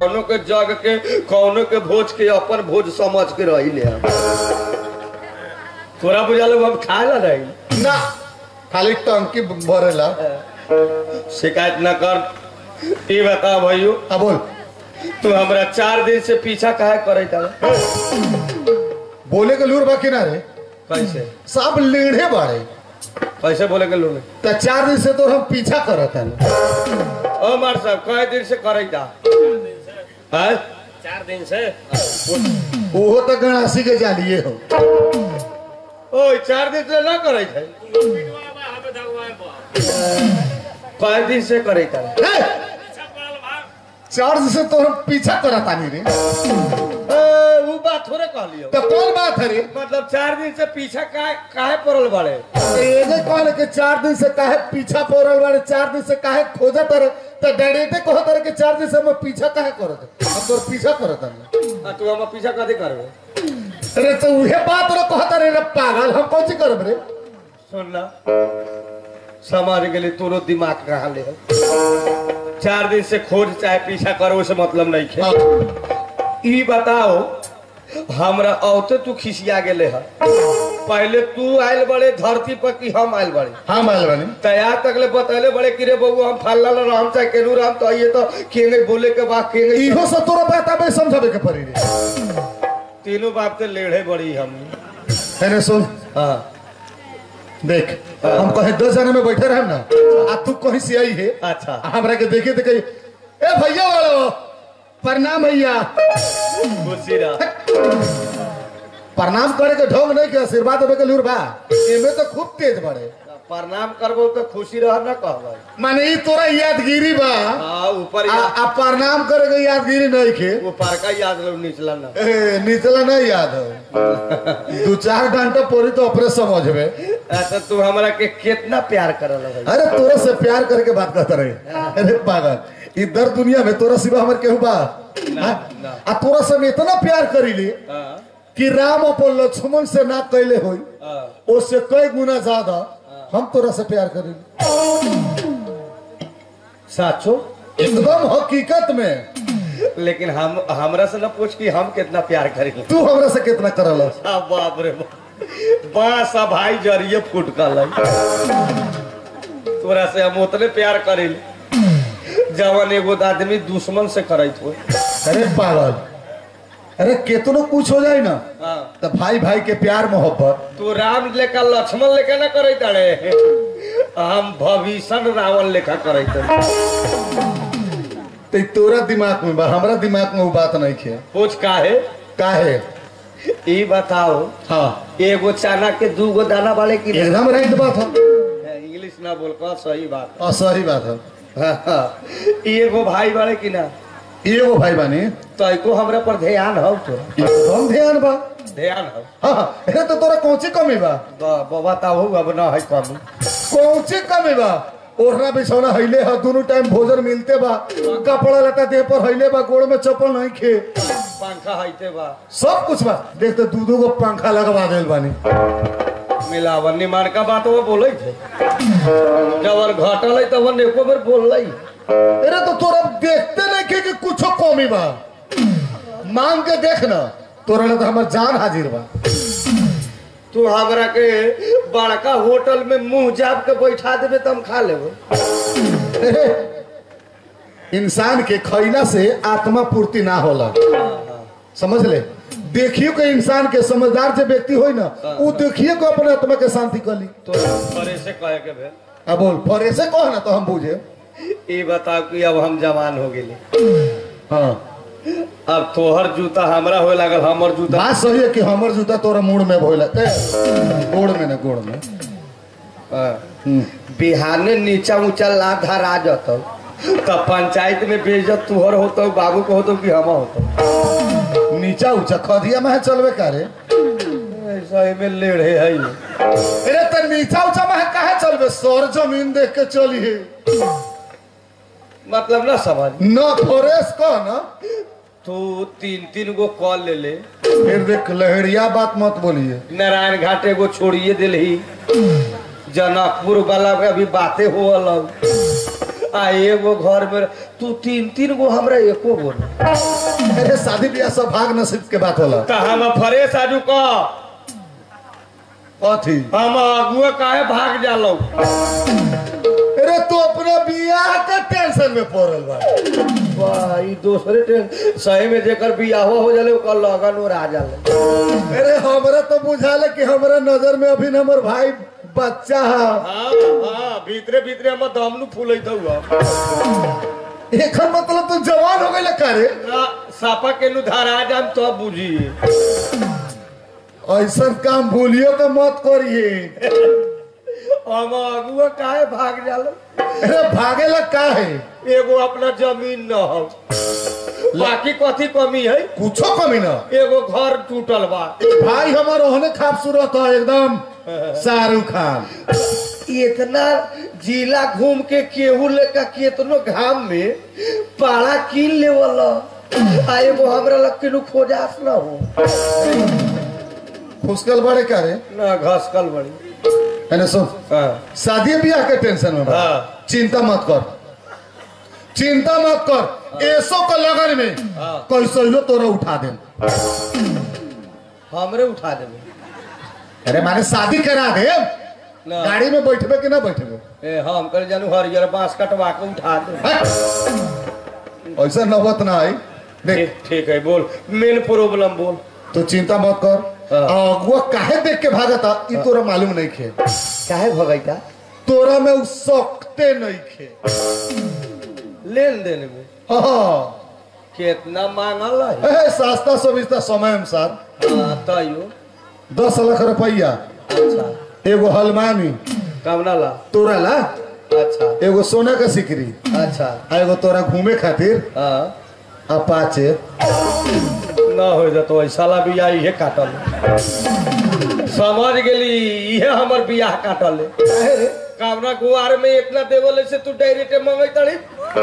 कौनो के जग के कौनो के भोज के अपन भोज समझ के रही ले हम। तोरा बुझा लोग हम खाए ला रही ना खाली टंकी भरेला शिकायत न कर ई बता भाइयों आ बोल तू हमरा चार दिन से पीछा काहे करे था बोले के लूर बाकी ना रे कैसे सब लीढ़े बाड़े कैसे बोले के लोग तो चार दिन से तो हम पीछा करत हन ओ मार साहब कई दिन से करे था हैं? चार दिन से ओहो तो गणासी के जालिए हो ओ चार दिन से ना करे थे कई दिन से करे था हे! चार दिन से तो हम पीछा करत आनी रे ए, वो बात थोड़े कहलियो तो कौन बात है रे मतलब चार दिन से पीछा काहे काहे पड़ल बड़े एगे कहले कि चार दिन से काहे पीछा पड़ल बाड़े चार दिन से काहे खोजत रे तो डायरेक्टे कहत रे कि चार दिन से हम पीछा काहे करत हम तोर पीछा करत हन आ, तू हम पीछा कथी करबे अरे तो उहे बात रे कहत रे रे पागल हम कौन सी करब रे सुन ला समझ गेली तोरो दिमाग कहाँ ले है चार दिन से खोज चाहे पीछा करो से मतलब नहीं खे हाँ, ई बताओ हमरा औते तू खिसिया गेले है पहले तू आयल बड़े धरती पर कि हम आयल बड़े हम आयल बानी तैयार तक ले बतैले बड़े कि रे बबू हम फल्ला ला राम चाहे केनू राम तो ये तो केंगे बोले के बाद केंगे इहो से तोरा बात आबे समझावे के पड़ी रे तीनों बाप ते लेढ़े बड़ी हम अरे सुन हाँ देख हम कहे दस जने में बैठे रहे ना आ तू कहीं से आई है अच्छा हमरा के देखे तो कही ए भैया वालो प्रणाम भैया खुशी रह प्रणाम करे के ढोंग नहीं के आशीर्वाद देवे के लूर बा एमे तो खूब तेज बड़े प्रणाम करबो तो खुशी रह न कहबै माने ई तोरा यादगिरी बा हाँ ऊपर आ, या- आ प्रणाम करे के यादगिरी नहीं के ऊपर का याद लो निचला ना ए, निचला नहीं याद हो दू चार घंटा पड़ी तो अपने समझबे अच्छा तू हमरा के कितना प्यार करल है अरे तोरा से प्यार करके बात करता रहे अरे पागल इधर दुनिया में तोरा सिवा हमर केहू बा हाँ? ना। आ तोरा से हम इतना प्यार करीली हाँ, कि राम अपन लक्ष्मण से ना कैले होई हाँ। उससे कई गुना ज्यादा हम तोरा से प्यार करीली साचो एकदम हकीकत में लेकिन हम हमरा से न पूछ कि हम कितना प्यार करेंगे तू हमरा से कितना करल बाप रे बाप बस अब भाई जरिए फूट गल तोरा से हम उतने प्यार करेली जवन एगो आदमी दुश्मन से करैत हो अरे पागल अरे केतनो कुछ हो जाए ना हाँ। तो भाई भाई के प्यार मोहब्बत तू राम लेखा लक्ष्मण लेखा ना करैत अरे हम भविष्य रावण लेखा करैत तो तोरा दिमाग में बा हमरा दिमाग में वो बात नहीं खे पूछ काहे काहे ई बताओ हाँ एगो चना के दू गो दाना वाले की एकदम राइट बात है इंग्लिश ना बोल का सही बात और सही बात है हाँ, हाँ। ई एगो भाई वाले की ना एगो भाई बानी तो एको हमरा पर ध्यान हो तो एकदम ध्यान बा ध्यान हो हाँ हाँ अरे तो तोरा कौन सी कमी बा ब- ब- बताओ अब ना है कमी कौन सी कमी बा ओढ़ना बिछौना हईले है दोनों टाइम भोजन मिलते बा कपड़ा लता देह पर हईले बा गोड़ में चप्पल नहीं खे पंखा हैते बा सब कुछ बा देख तो दू दू गो पंखा लगवा दिल बानी मिलावन निमान का बात वो बोले थे जब घटल है तब एको बेर बोल अरे तो तोरा देखते नहीं के कि कुछो कमी बा मांग के देख ना तोरा ले तो हमर जान हाजिर बा तू हमरा के बड़का होटल में मुंह जाप के बैठा देबे तो हम खा लेबे इंसान के खैला से आत्मा पूर्ति ना होला समझ ले देखियो के इंसान के समझदार जो व्यक्ति होई ना वो देखिए को अपने आत्मा के शांति कली तो परे से कहे के भेल अब बोल फरे से कह ना तो हम बुझे ई बताओ कि अब हम जवान हो गेली हाँ अब तोहर जूता हमरा होए लागल हमर जूता बात सही है कि हमर जूता तोरा मुड़ में भोला ए, गोड़ में ना गोड़ में हाँ। हम्म। बिहाने नीचा ऊंचा ला धरा जतौ तब पंचायत में बेइज्जत तुहर होतो बाबू को होतो कि हम होतो नीचा ऊंचा खदिया में है चलवे कारे ऐसा में लेढ़े है ये। अरे तो नीचा ऊंचा में है काहे चलवे सर जमीन देख के चली है मतलब ना समझ न फरेस कह ना तू तीन तीन गो कॉल ले ले फिर देख लहरिया बात मत बोलिए नारायण घाट एगो छोड़िए दिलही जनकपुर वाला के अभी बातें हो अलग आ एगो घर में तू तीन तीन गो हमरा एको गो ना अरे शादी ब्याह सब भाग नसीब के बात होला तो हम फ्रेश आजू का कथी हम अगुआ काहे भाग जालो अरे तू अपना बियाह का टेंशन में पड़ल बा वाह ई दूसरे ट्रेन सही में जेकर बियाह हो जाले ओकर लगन और आ जाले अरे हमरा तो बुझाले कि हमरा नजर में अभी हमर भाई बच्चा है हाँ हाँ भीतरे भीतरे हम दमनु फूलैत हुआ एकर मतलब तू जवान हो गइल का रे ना सापा के नु धरा जाम तो बुझिए ऐसा काम भूलियो तो मत करिए हम अगुआ काहे भाग जालो अरे भागेला का है एगो अपना जमीन न हो बाकी कथी कमी है कुछो कमी ना एगो घर टूटल बा भाई हमार ओहने खूबसूरत है एकदम शाहरुख खान इतना जिला घूम के केहू लेका केतनो घाम में पाड़ा कीन लेवल आ एगो हमरा लग के खोजास न हो खुशकल बड़े का रे ना घसकल बड़ी मैंने सुन हाँ शादी ब्याह के टेंशन में बा। हाँ। चिंता मत कर चिंता मत कर ऐसो का लगन में हाँ। कैसे लो तोरा उठा दे हमरे उठा देबे अरे माने शादी करा दे ना गाड़ी में बैठबे कि ना बैठबे ए हम कर जानू हरियर बांस कटवा के उठा दे हैं? ऐसा नौबत ना आई देख ठीक ठीक है बोल मेन प्रॉब्लम बोल तो चिंता मत कर हाँ। अगुआ काहे देख के भागता ई तोरा मालूम नहीं खे काहे भगैता तोरा में उ सकते नहीं खे लेन देन में हाँ कितना मांगल है ए, सस्ता सुविस्ता समय अनुसार हाँ, तैयो दस लाख रुपया अच्छा एगो हलमानी कमना ला तोरा ला अच्छा एगो सोना का सिकरी अच्छा आ एगो तोरा घूमे खातिर हाँ अपाचे ना हो जतो ऐसा ला बियाह इहे काटल समझ गेली इहे हमर बियाह काटल कामना गुआर में इतना देवल से तू डायरेक्ट मंगई तड़ी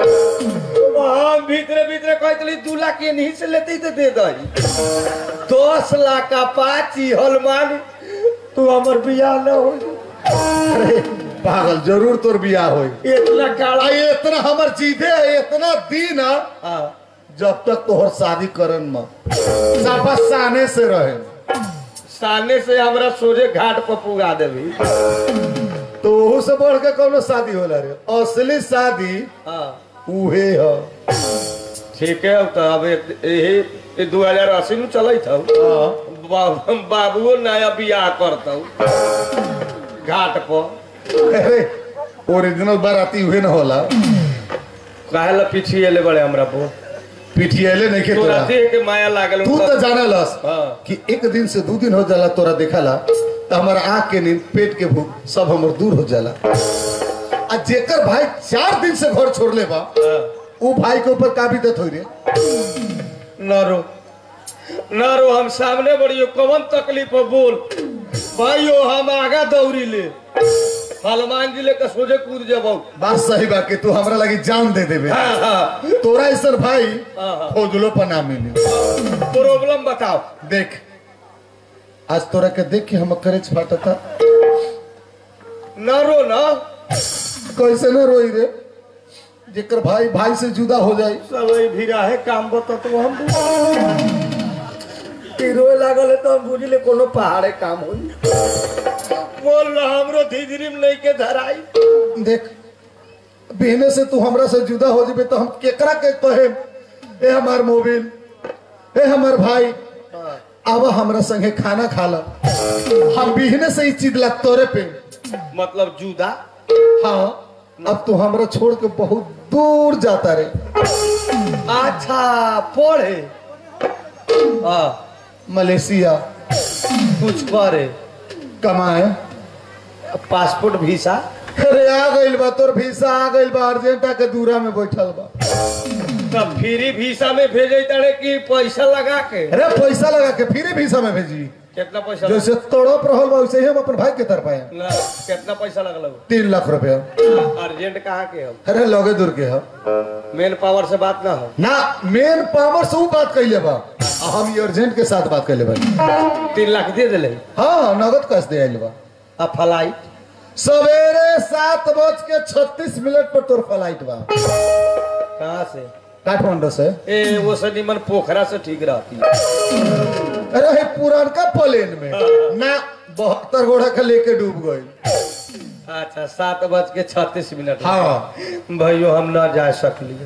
हम भीतरे भीतरे कहतली दू लाख के नहीं से लेते तो दे दही दस लाख का पाची हलमान तू हमर बियाह न हो अरे पागल जरूर तोर बियाह होई इतना काला आ इतना हमर जीते है इतना दिन है, हाँ जब तक तोहर शादी करन में साफा साने से रहे सामने से हमरा सोझे घाट पर पुगा देवी तो ओहू से बढ़ के कौनो शादी होला रे असली शादी हाँ उहे है ठीक है तो अब एक- यही दू हजार अस्सी में चलत हूँ हाँ। बा- बाबुओ नया बियाह करता घाट पर अरे ओरिजिनल बाराती उहे न होला काहे ला पीछे ले बड़े हमरा पर पिठियाले नहीं के तोरा तोरा देख के माया लागल तू तो जाना लस हाँ। कि एक दिन से दो दिन हो जाला तोरा देखला तो हमारा आँख के नींद पेट के भूख सब हमर दूर हो जाला आ जेकर भाई चार दिन से घर छोड़ ले बा हाँ। वो भाई के ऊपर का बीतत हो रे न रो न रो हम सामने बढ़ियो कौन तकलीफ है बोल भाइयो हम आगा दौड़ी ले हनुमान जी लेकर सोझे कूद जबो बात सही बा कि तू हमरा लगी जान दे देबे हाँ हाँ तोरा ऐसा भाई हाँ, हाँ। खोजलो पर ना मिली प्रॉब्लम बताओ देख आज तोरा के देख के हम करेज फाटता न रो ना कैसे न रोई रे जेकर भाई भाई से जुदा हो जाई सब भीड़ा है काम बता तो हम रोए लागल है तो हम बुझले कोनो पहाड़े काम हो बोल रहा हमरो धीधरी में नहीं के धराई देख बहने से तू हमरा से जुदा हो जेबे तो हम केकरा के कहे ए हमार मोबिल ए हमार भाई आवा हमरा संगे खाना खा ला हम बिहने से ही चिदला तोरे पे मतलब जुदा हाँ अब तू हमरा छोड़ के बहुत दूर जाता रे अच्छा पढ़े हाँ मलेशिया कुछ करे कमाए पासपोर्ट वीसा अरे आ गइल बा तोर वीसा आ गइल बा अर्जेंटा के दूरा में बैठल बा तब फ्री वीसा में भेजे तड़े कि पैसा लगा के अरे पैसा लगा के फिर वीसा में भेजी कितना पैसा लगा? जैसे तड़प रहल बा वैसे ही हम अपन भाई के तरफ आए ना, कितना पैसा लगल तीन लाख रुपया अर्जेंट कहाँ के हम अरे लगे दूर के है मेन पावर से बात ना हो ना मेन पावर से ऊ बात कैले बा आ हम ये अर्जेंट के साथ बात कैले बा तीन लाख दे दिले हाँ नगद कैश दे आइल बा आ फ्लाइट सवेरे के सात बज के छत्तीस मिनट पर तोर फ्लाइट बा कहाँ से काठमांडू से ए वो से निमन पोखरा से ठीक रहती है अरे हे पुरानका प्लेन में ना बहत्तर घोड़ा के लेके डूब गई अच्छा सात बज के छत्तीस मिनट हाँ भाइयों हम ना जा सकलिए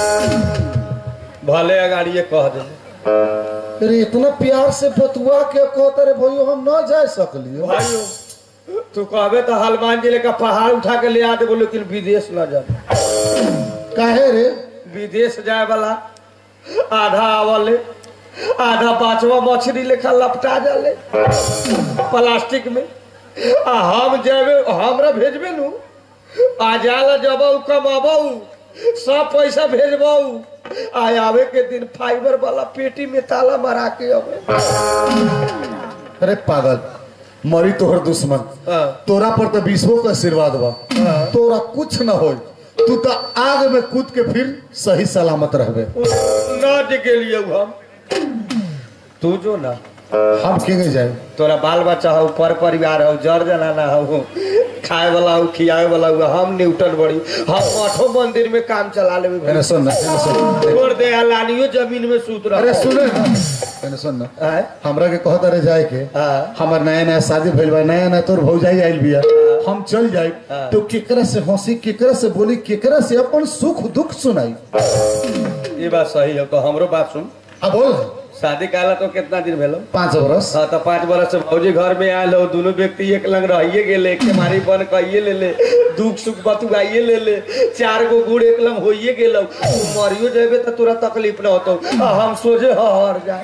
भले अगाड़िए कह दे अरे इतना प्यार से बतुआ के कहते रे भाइयों हम ना जा सकलियो भाइयों तू कहबे तो हनुमान जिले का पहाड़ उठा के ले आ देबो लेकिन विदेश ना जा काहे रे विदेश जाए वाला आधा आवले आधा पांचवा मछली लेखा लपटा जाले प्लास्टिक में आ हम जाबे हमरा भेजबे नु आ जाला जबाऊ कमाबाऊ सब पैसा भेजबाऊ आ आवे के दिन फाइबर वाला पेटी में ताला मारा के आवे अरे पागल मरी तोहर दुश्मन हाँ। तोरा पर तो विश्वो का आशीर्वाद बा तोरा कुछ न हो तू तो आग में कूद के फिर सही सलामत रहबे ना जे गेलिए हम तू जो ना हम के जाए तोरा बाल बच्चा हो पर परिवार हो जर जनाना हो खाए वाला हो खियाए वाला हो हम न्यूटन बड़ी हम मठो मंदिर में काम चला लेबे मैंने सुन ना मैंने सुन छोड़ दे लानियो जमीन में सूत रहा अरे सुने ना मैंने सुन ना आय? हमरा के कहता रहे जाए के हाँ। हमार नया नया शादी भइल बा नया नया तोर भौजाई आइल बिया हम चल जाए हाँ। तो केकरा से हंसी केकरा से बोली केकरा से अपन सुख दुख सुनाई ये बात सही है तो हमरो बात सुन आ बोल शादी काला तो कितना दिन भेलो पाँच बरस हाँ तो पाँच बरस से भौजी घर में आयल हो दोनों व्यक्ति एक लंग रहिए गेले के मारी बन कहिए ले ले दुख सुख बतुआइए ले ले चार गो गुड़ एक लंग होइए गेलो तू मरियो जेबे तो तोरा तकलीफ ना होतो आ हम सोझे हर जाए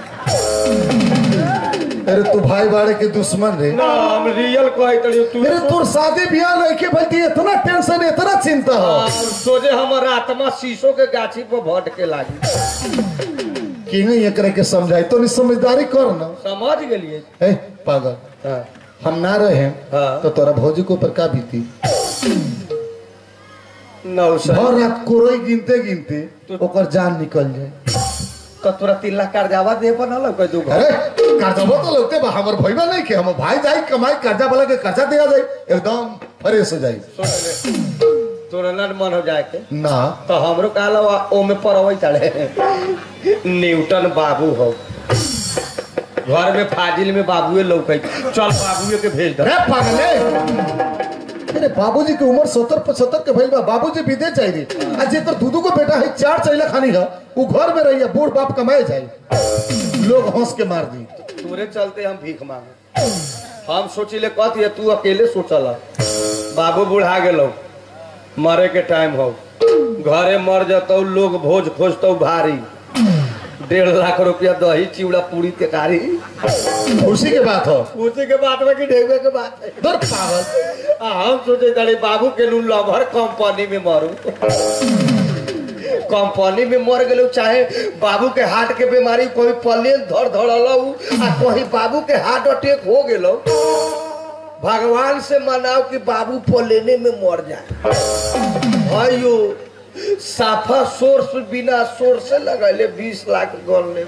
अरे तू भाई बाड़े के दुश्मन रे ना हम रियल कहे तड़ी तू अरे तोर शादी ब्याह नहीं के भाई इतना टेंशन इतना चिंता हो आ, सोझे हमर आत्मा शीशो के गाछी पर भटके लागी कि नहीं एकरा के समझाई तो नहीं समझदारी कर ना समझ गेलिए ए पागल हाँ हम ना रहे हाँ। तो तोरा भौजी को ऊपर का बीती नौ सौ भर रात कोरोई गिनते गिनते ओकर जान निकल जाए तो तोरा तीन लाख कर्जावा दे बनल कोई दू अरे कर्जबो तो लगते बा हमर भईबा नहीं के हम भाई जाई कमाई कर्जा वाला के कर्जा दिया जाए एकदम फ्रेश हो जाई तोरा ना मन हो जाए के ना तो हमरो कहला ओ में परवै चढ़े न्यूटन बाबू हो घर में फाजिल में बाबुए लौकै चल बाबुए के भेज दे अरे पागले अरे बाबूजी की उम्र सत्तर पचहत्तर के भइल बा बाबूजी विदेश जाई रे आ जे तर दूधू को बेटा है चार चैला खानी है वो घर में रही है बूढ़ बाप कमाए जाए लोग हंस के मार दी तोरे चलते हम भीख मांगे हम सोचिले कथी है तू अकेले सोचल बाबू बुढ़ा गेलो मरे के टाइम हो घरे मर जतौ लोग भोज खोजतौ भारी डेढ़ लाख रुपया दही चिवड़ा पूरी तेकारी खुशी के बात हो उसी के बात में कि ढेउए के बात है दर पागल आ, हम सोचे तारे बाबू के नु लभर कंपनी में मरू कंपनी में मर गेलू चाहे बाबू के हार्ट के बीमारी कोई पलेन धड़ धड़लू आ कहीं बाबू के हार्ट अटैक हो गेलो भगवान से मनाओ कि बाबू पलेने में मर जाए भाइयो साफा सोर्स बिना सोर्स से लगैले बीस लाख गन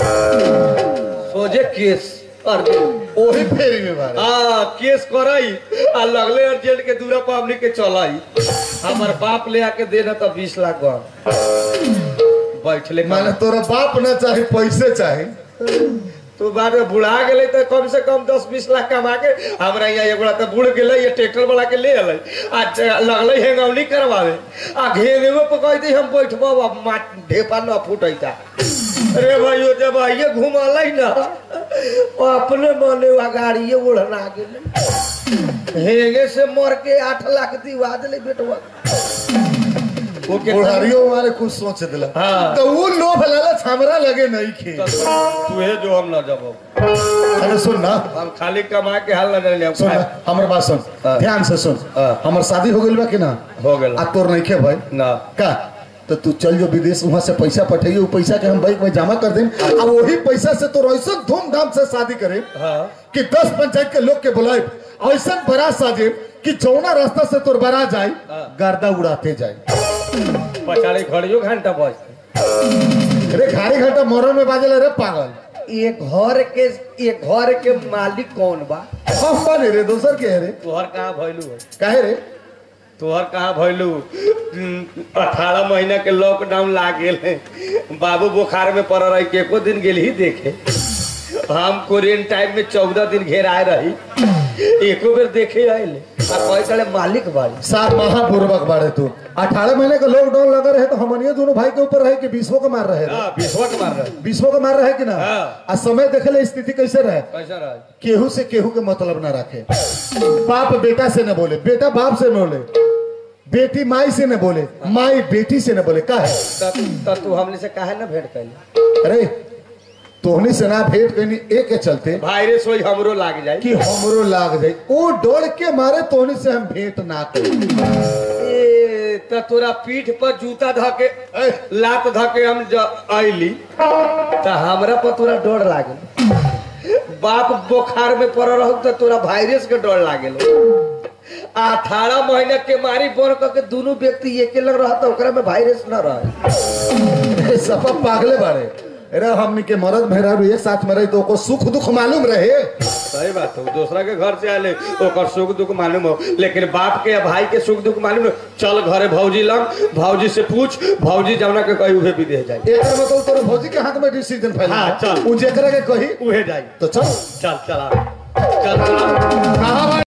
सोझे केस अर्जुन ओही फेरी में मारे हाँ केस कराई आ लगले अर्जेंट के दूरा पर हमनी के चलाई हमार बाप ले आके देना तो बीस लाख गन बैठले माने तोरा बाप ना चाहे पैसे चाहे तू बाद में बुढ़ा गेले तो कम से कम दस बीस लाख कमा के हमरा यहाँ एगोड़ा तो बुढ़ गेले ये ट्रैक्टर वाला के ले अलै आ ट- लगले हेंगौली करवावे आ घेवे पर कह दी हम बैठबो अब माट ढेपा न फूटैता अरे भाइयों जब आइए घुमालै ना वो अपने मने वो गाड़िए उड़ना गेले हेंगे से मर के आठ लाख दिवा दिले बेटवा वो के बुढ़ारियों मारे कुछ सोच दिला हाँ। तो वो लोभ लालच हमरा लगे नहीं खे तू है जो हम ना जबो अरे सुन ना हम खाली कमा के हाल ना जाने सुन ना, हमर बात सुन हाँ। ध्यान से सुन हाँ। हमर शादी हो गइल बा कि ना हो गेल आ तोर नहीं खे भाई ना का तो तू चल जो विदेश वहां से पैसा पठाइए वो पैसा के हम बैंक में जमा कर दें आ वही पैसा से तो ऐसा धूमधाम से शादी करे हाँ कि दस पंचायत के लोग के बुलाए ऐसा बारात साजे कि जौना रास्ता से तोर बारात जाए हाँ। गर्दा उड़ाते जाए पचाड़ी घड़ियो घंटा बजते अरे घारी घंटा मोरन में बाजल रे पागल ये घर के ये घर के मालिक कौन बा हम बने रे दोसर के है रे तोहर कहाँ भइलू है काहे रे तोहर कहाँ भइलू अठारह महीना के लॉकडाउन लाग गेल है बाबू बुखार में पड़ रही के एको दिन गेल ही देखे हम क्वारेंटाइन में चौदह दिन घेराए रही एको बेर देखे आइले आ कहे चले मालिक बाड़ी सात महापूर्वक बाड़े तू अठारह महीने का लॉकडाउन लगा रहे तो हमनियो दोनों भाई के ऊपर रहे कि बीसवो के मार रहे हाँ विश्वक मार रहे बीसवो के मार रहे कि ना हाँ। आ समय देखे ले स्थिति कैसे रहे कैसा रहा केहू से केहू के मतलब ना रखे बाप बेटा से न बोले बेटा बाप से न बोले बेटी माई से न बोले माई बेटी से न बोले का है त तू हमने से काहे ना भेंट कैली अरे तोहनी से ना भेंट कनी एक के चलते वायरस वही हमरो लाग जाए कि हमरो लाग जाए ओ डर के मारे तोहनी से हम भेंट ना करी ए, त तोरा पीठ पर जूता धके ए, लात धके हम ज आइली त हमरा पर तोरा डर लागल बाप बुखार में पड़ रह त तोरा वायरस के डर लागल अठारह महीना के मारी बोर के दोनों व्यक्ति एके लग रहा था ओकरा में वायरस न रहे सफा पागले बाड़े अरे हमनी के मरद मेहरारू एक साथ में रही तो ओको सुख दुख मालूम रहे सही बात है दूसरा के घर से आले ओकर सुख दुख मालूम हो लेकिन बाप के या भाई के सुख दुख मालूम हो चल घरे भौजी लग भौजी से पूछ भौजी जमुना के कही उहे विदेश जाए एक मतलब तोरे भौजी के हाथ में डिसीजन फैला हाँ, चल। उ जेकरा के कही उहे जाए तो चल चल चल आ। चल चल आ। कहाँ